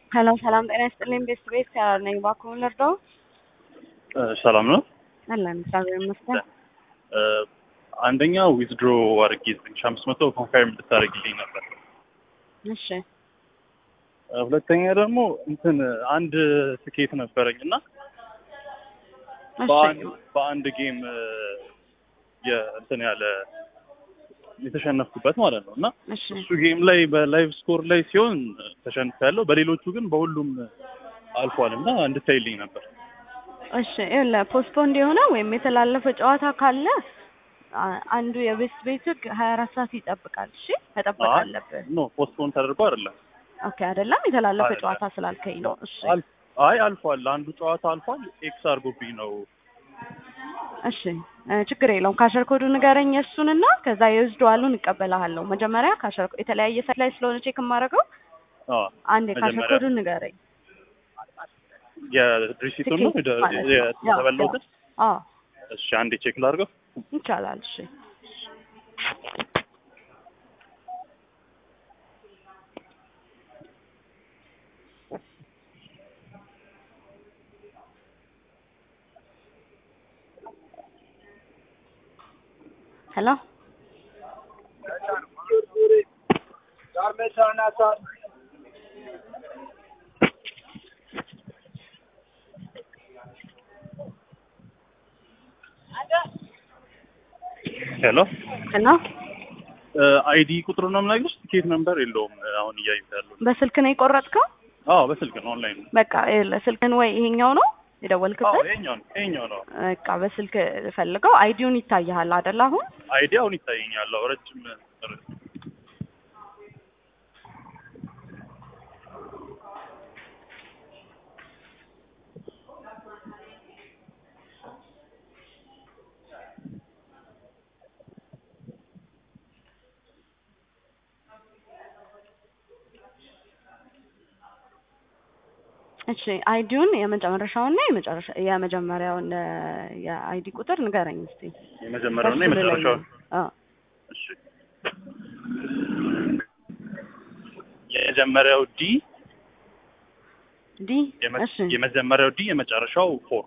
ሄሎ ሰላም ጤና ይስጥልኝ። ቤስት ቤት ከያር ነኝ። እባክዎን ልርዳው? ሰላም ነው። አለን እግዚአብሔር ይመስገን። አንደኛ ዊዝድሮ አድርጌ ዘጠኝ ሺህ አምስት መቶ ኮንፈርም እንድታደርግልኝ ነበር። እሺ ሁለተኛ ደግሞ እንትን አንድ ትኬት ነበረኝ እና እሺ በአንድ በአንድ ጌም የእንትን ያለ የተሸነፍኩበት ማለት ነው እና እሺ እሱ ጌም ላይ በላይቭ ስኮር ላይ ሲሆን ተሸንፍ ያለው በሌሎቹ ግን በሁሉም አልፏል እና እንድታይልኝ ነበር። እሺ ይኸውልህ ፖስትፖንድ የሆነ ወይም የተላለፈ ጨዋታ ካለ አ- አንዱ የቤስት ቤት ህግ ሀያ አራት ሰዓት ይጠብቃል። እሺ መጠበቅ አይ፣ አለብን። ኖ ፖስትፖን ተደርጎ አይደለም። ኦኬ አይደለም የተላለፈ አይደለም። ጨዋታ ስላልከኝ ነው። እሺ አል- አይ አልፏል። አንዱ ጨዋታ አልፏል። ኤክስ አድርጎብኝ ነው። እሺ እ፣ ችግር የለውም። ካሸር ኮዱ ንገረኝ እሱንና ከዛ የወስደዋሉን እቀበልሃለሁ። መጀመሪያ ካሸር የተለያየ ሳይት ላይ ስለሆነ ቼክ የማደርገው አዎ አንድ የካሸር መጀመሪያ ኮዱን ንገረኝ። የድሪሲቱን ነው ትኬት ማለት ነው። ያው፣ የተበላሁትን። አዎ እሺ አንዴ ቼክ ላድርገው። ይቻላል። እሺ ሄሎ ሄሎ ሄሎ አይዲ ቁጥሩ ነው የምነግርሽ። ቲኬት ነምበር የለውም። አሁን እያየሁት ያለው በስልክ ነው የቆረጥከው? አዎ በስልክ ነው ኦንላይን ነው። በቃ ይኸውልህ ስልክን ወይ ይሄኛው ነው አዎ የደወልክበት? ይሄኛው ነው ይሄኛው ነው። በቃ በስልክ ፈልገው አይዲውን ይታይሃል አይደል? አሁን አይዲ አሁን ይታየኛል። አዎ ረጅም እሺ አይዲውን የመጨረሻውና የመጨረሻ የመጀመሪያውን እ፣ የአይዲ ቁጥር ንገረኝ እስቲ። የመጀመሪያውና ከሱ የመጨረሻው ልለይ። አዎ እሺ የመጀመሪያው ዲ ዲ የመ- እሺ የመጀመሪያው ዲ የመጨረሻው ፎር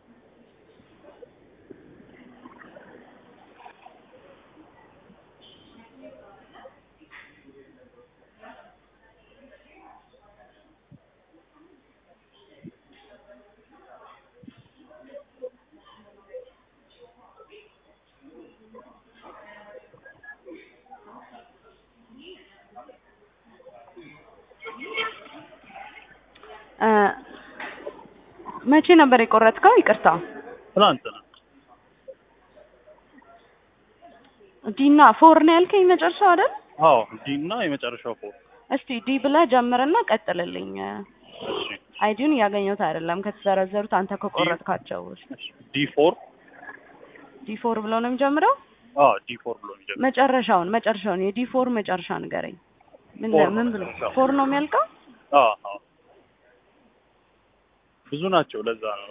እ፣ መቼ ነበር የቆረጥከው? ይቅርታ ትናንት ነው። ዲ እና ፎር ነው ያልከኝ መጨረሻው አይደል? አዎ ዲ እና የመጨረሻው ፎር እስቲ ዲ ብለህ ጀምርና ቀጥልልኝ። እሺ አይዲውን እያገኘሁት አይደለም ከተዘረዘሩት አንተ ከቆረጥካቸው ውስጥ ዲ ፎር ዲ ፎር ብሎ ነው የሚጀምረው። አዎ ዲ ፎር ብሎ የሚጀምር መጨረሻውን መጨረሻውን የዲ ፎር መጨረሻ ንገረኝ። ምን ፎር ነው ምን ብሎ መጨረሻው። ፎር ነው የሚያልቀው? አዎ አዎ ብዙ ናቸው። ለዛ ነው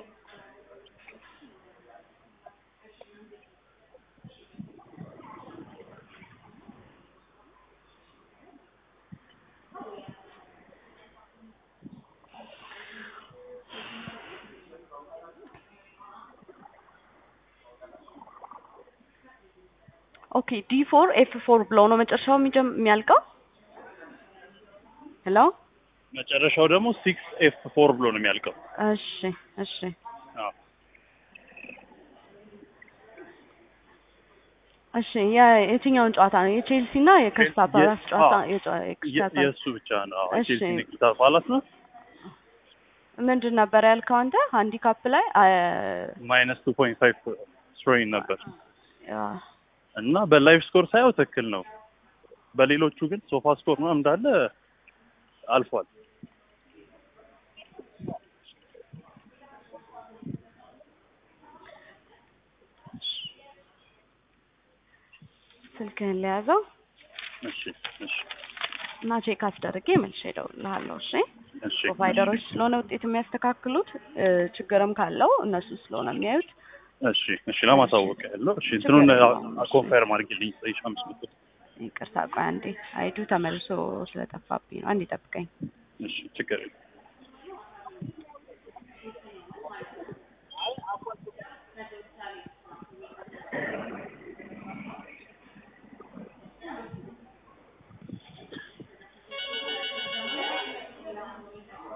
ኦኬ ዲ ፎር ኤፍ ፎር ብሎ ነው መጨረሻው የሚጀም- የሚያልቀው። ሄሎ መጨረሻው ደግሞ ሲክስ ኤፍ ፎር ብሎ ነው የሚያልቀው። እሺ እሺ አዎ እሺ የ- የትኛውን ጨዋታ ነው? የቼልሲ እና የክሪስታል ፓላስ የ- ጨዋታ አዎ። የጨዋ- የ- የክሪስታል ፓላስ የእሱ ብቻ ነው። አዎ እሺ። ቼልሲ ንግታ ፓላስ ነው። ምንድን ነበር ያልከው አንተ? ሃንዲካፕ ላይ አ- ማይነስ ቱ ፖይንት ፋይቭ ስትሮይን ነበር ያ፣ እና በላይቭ ስኮር ሳየው ትክክል ነው። በሌሎቹ ግን ሶፋ ስኮር ነው እንዳለ አልፏል። ስልክህን ለያዘው እሺ እሺ እና ቼክ አስደርጌ መልሼ እደውልልሃለሁ። እሺ እሺ ፕሮቫይደሮች ስለሆነ ውጤት የሚያስተካክሉት እ፣ ችግርም ካለው እነሱ ስለሆነ የሚያዩት እሺ እሺ ለማሳወቅ ያለው እሺ እንትኑን ችግር የለውም። ኮንፈርም አድርጊልኝ ዘጠኝ ሺህ አምስት መቶ ይቅርታ ቆይ አንዴ አይዱ ተመልሶ ስለጠፋብኝ ነው። አንዴ ጠብቀኝ። እሺ ችግር የለም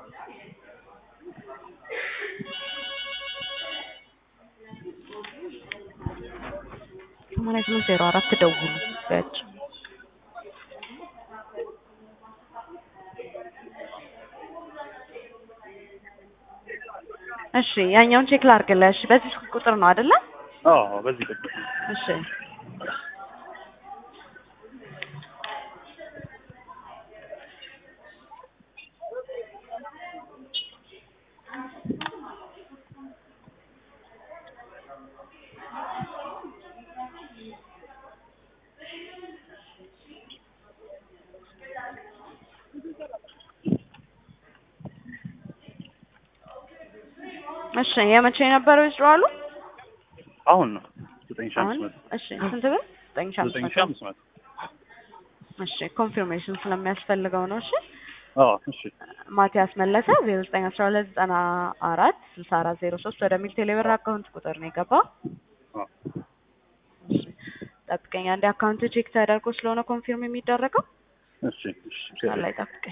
ሰማንያ ስምንት ዜሮ አራት ደውሉ በያቸው። እሺ ያኛውን ቼክ ላድርግልህ። እሺ በዚህ ስልክ ቁጥር ነው አይደለ? አዎ በዚህ ቁጥር እሺ እሺ የመቼ የነበረው ይዝራሉ? አሁን ነው ዘጠኝ ሺህ አሁን አምስት መቶ እሺ ስንት ብር? ዘጠኝ ሺህ አምስት ዘጠኝ መቶ ሺህ አምስት መቶ እሺ ኮንፊርሜሽን ስለሚያስፈልገው ነው። እሺ አዎ እሺ ማቲያስ መለሰ ዜሮ ዘጠኝ አስራ ሁለት ዘጠና አራት ስልሳ አራት ዜሮ ሶስት ወደሚል ቴሌብር አካውንት ቁጥር ነው የገባው። አዎ እሺ ጠብቀኝ፣ አንዴ አካውንት ቼክ ተደርጎ ስለሆነ ኮንፊርም የሚደረገው እሺ እሺ ላይ ጠብቀኝ።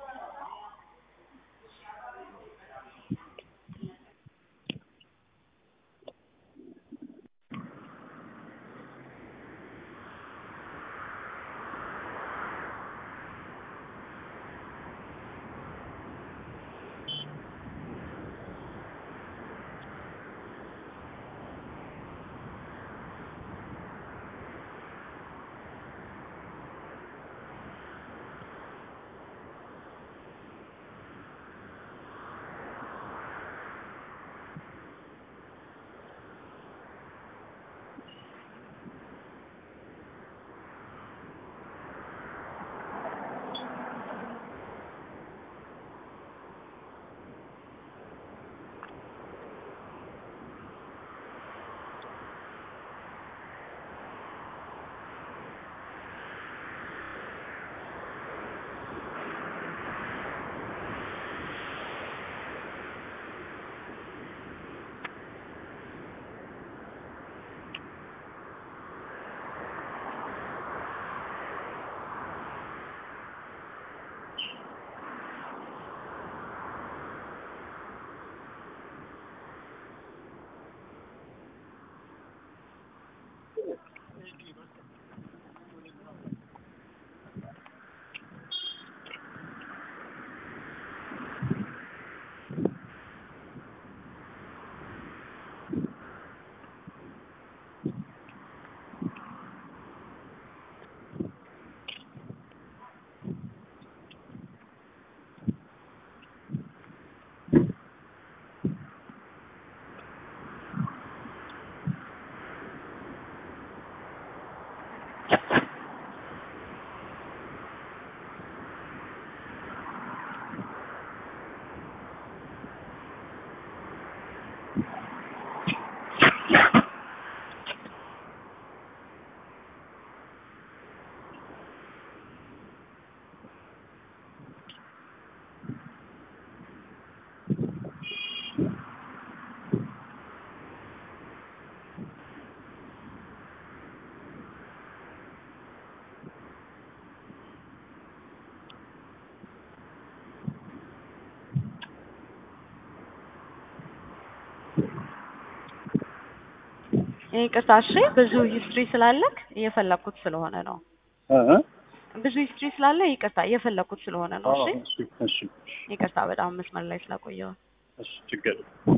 ይቅርታ እሺ፣ ብዙ ሂስትሪ ስላለክ እየፈለኩት ስለሆነ ነው። እ እ ብዙ ሂስትሪ ስላለ ይቅርታ እየፈለኩት ስለሆነ ነው። አዎ እሺ እሺ እሺ ይቅርታ በጣም መስመር ላይ ስላቆየው። እሺ ችግር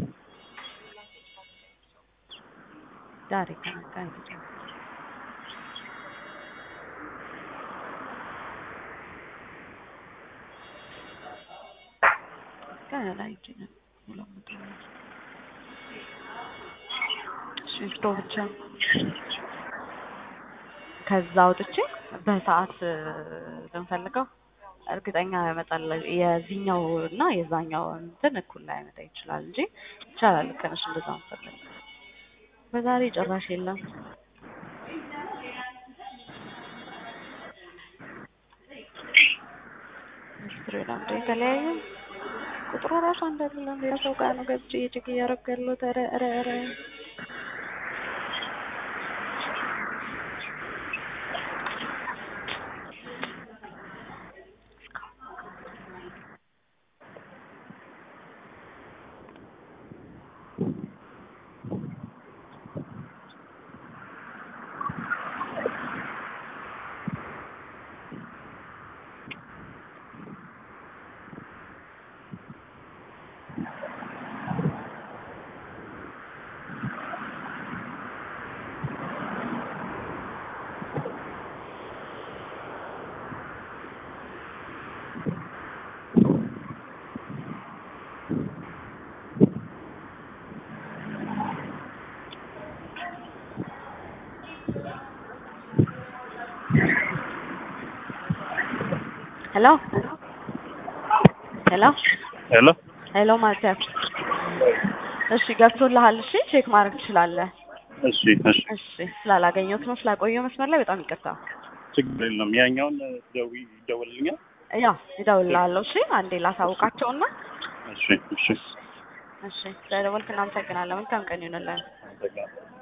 ዳሬ ከነካ ይሄ ከላይ ይችላል ሁለት መቶ ሽፍቶ ብቻ ከዛ አውጥቼ በሰዓት ብንፈልገው እርግጠኛ ያመጣል። የዚህኛው እና የዛኛው እንትን እኩል ላይ ያመጣ ይችላል እንጂ ይቻላል። ልክ ነሽ። እንደዛ መፈለግ በዛሬ ጭራሽ የለም። ስትሬላንድ የተለያዩ ቁጥሩ ራሱ አንድ አይደለም። ሌላ ሰው ጋር ነው ገብቼ ቼክ እያደረኩ ያለሁት። ኧረ ኧረ ኧረ ሄሎ ሄሎ ሄሎ ሄሎ ማርቲያስ እሺ ገብቶልሃል እሺ ቼክ ማድረግ ትችላለህ እሺ እሺ እሺ ስላላገኘሁት ነው ስላቆየው መስመር ላይ በጣም ይቅርታ ችግር የለም ያኛውን ደዊ ይደወልልኛል ያው ይደውልልሃለሁ እሺ አንዴ ላሳውቃቸውና እሺ እሺ እሺ ስለደወልክ እናመሰግናለን መልካም ቀን ይሁንልን አመሰግናለሁ